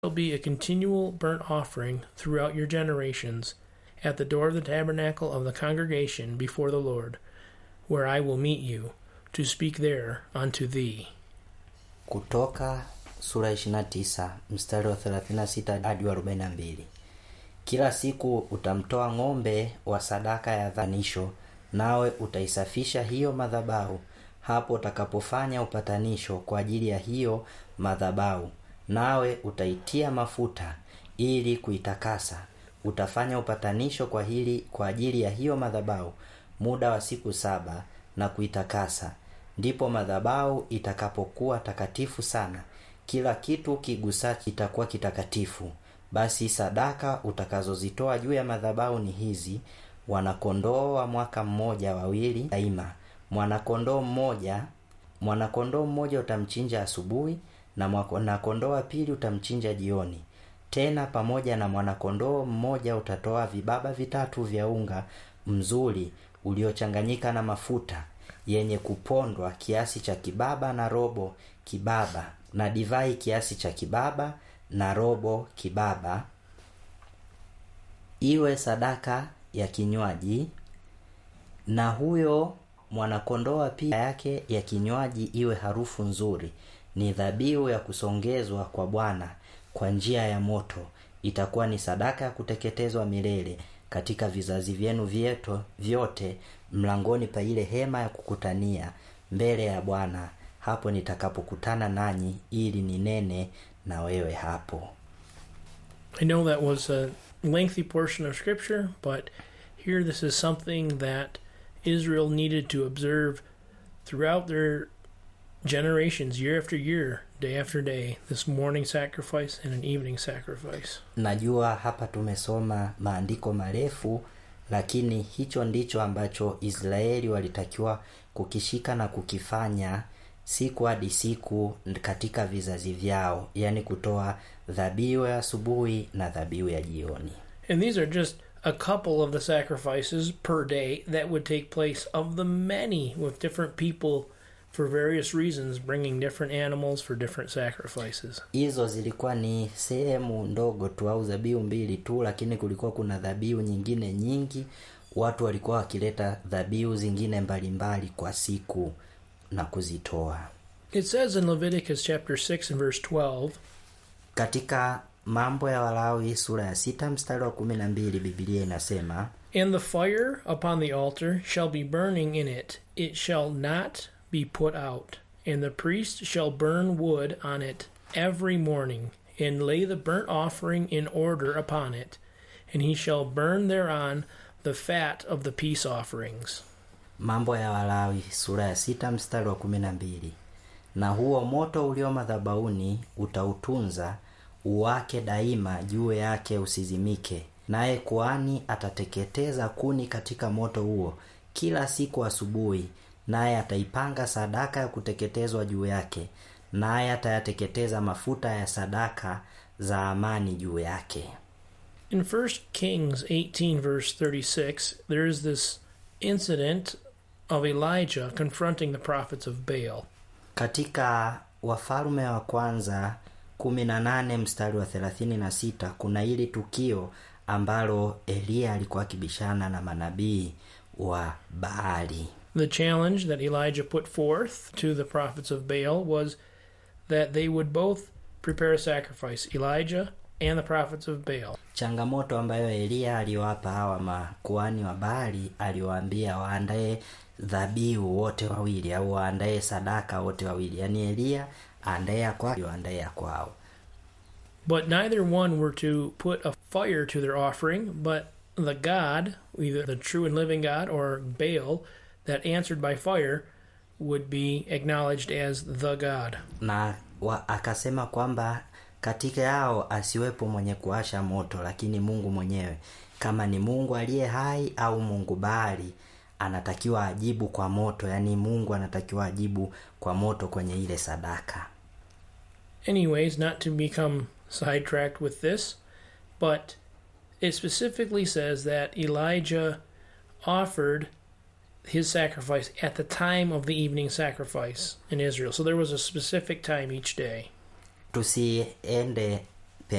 shall be a continual burnt offering throughout your generations at the door of the tabernacle of the congregation before the Lord, where I will meet you, to speak there unto thee. Kutoka sura 29 mstari wa 36 hadi wa 42. Kila siku utamtoa ng'ombe wa sadaka ya dhanisho, nawe utaisafisha hiyo madhabahu hapo utakapofanya upatanisho kwa ajili ya hiyo madhabahu, nawe utaitia mafuta ili kuitakasa. Utafanya upatanisho kwa hili kwa ajili ya hiyo madhabahu muda wa siku saba na kuitakasa. Ndipo madhabahu itakapokuwa takatifu sana, kila kitu kigusacho kitakuwa kitakatifu. Basi sadaka utakazozitoa juu ya madhabahu ni hizi: wanakondoo wa mwaka mmoja wawili daima, mwanakondoo mmoja mwanakondoo mmoja utamchinja asubuhi, na mwanakondoo wa pili utamchinja jioni. Tena pamoja na mwanakondoo mmoja utatoa vibaba vitatu vya unga mzuri uliochanganyika na mafuta yenye kupondwa kiasi cha kibaba na robo kibaba, na divai kiasi cha kibaba na robo kibaba, iwe sadaka ya kinywaji. Na huyo mwanakondoo pia yake ya kinywaji iwe harufu nzuri, ni dhabihu ya kusongezwa kwa Bwana kwa njia ya moto. Itakuwa ni sadaka ya kuteketezwa milele katika vizazi vyenu vyeto vyote, mlangoni pa ile hema ya kukutania mbele ya Bwana, hapo nitakapokutana nanyi, ili ninene na wewe hapo. I know that was a lengthy portion of Scripture, but here this is something that Israel needed to observe throughout their generations, year after year, day after day, this morning sacrifice and an evening sacrifice. Najua hapa tumesoma maandiko marefu, lakini hicho ndicho ambacho Israeli walitakiwa kukishika na kukifanya siku hadi siku katika vizazi vyao, yaani kutoa dhabihu ya asubuhi na dhabihu ya jioni. And these are just a couple of the sacrifices per day that would take place of the many with different people for various reasons bringing different animals for different sacrifices. Hizo zilikuwa ni sehemu ndogo tu au dhabihu mbili tu, lakini kulikuwa kuna dhabihu nyingine nyingi. Watu walikuwa wakileta dhabihu zingine mbalimbali kwa siku na kuzitoa. It says in Leviticus chapter 6 and verse 12, Katika Mambo ya Walawi sura ya sita mstari wa kumi na mbili Biblia inasema And the fire upon the altar shall be burning in it, it shall not be put out. And the priest shall burn wood on it every morning, and lay the burnt offering in order upon it, and he shall burn thereon the fat of the peace offerings. Mambo ya Walawi sura ya sita mstari wa kumi na mbili na huo moto ulio madhabahuni utautunza uwake daima, juu yake usizimike. Naye kuhani atateketeza kuni katika moto huo kila siku asubuhi, naye ataipanga sadaka ya kuteketezwa juu yake, naye atayateketeza mafuta ya sadaka za amani juu yake. In 1 Kings 18, verse 36, there is this incident of Elijah confronting the prophets of Baal. Katika Wafalme wa kwanza 18 mstari wa 36 kuna hili tukio ambalo Eliya alikuwa akibishana na manabii wa Baali. The challenge that Elijah put forth to the prophets of Baal was that they would both prepare a sacrifice, Elijah and the prophets of Baal. Changamoto ambayo Eliya aliwapa hawa makuhani wa Baali, aliwaambia waandae dhabihu wote wawili, au waandae sadaka wote wawili, yaani Eliya aandae ya kwao, waandae ya kwao. But neither one were to put a fire to their offering, but the God, either the true and living God or Baal, that answered by fire, would be acknowledged as the God. na wa, akasema kwamba katika yao asiwepo mwenye kuasha moto, lakini Mungu mwenyewe, kama ni Mungu aliye hai au Mungu Baali, anatakiwa ajibu kwa moto, yaani Mungu anatakiwa ajibu kwa moto kwenye ile sadaka. Anyways, not to become sidetracked with this, but it specifically says that Elijah offered his sacrifice at the time of the evening sacrifice in Israel. So there was a specific time each day. Tusiende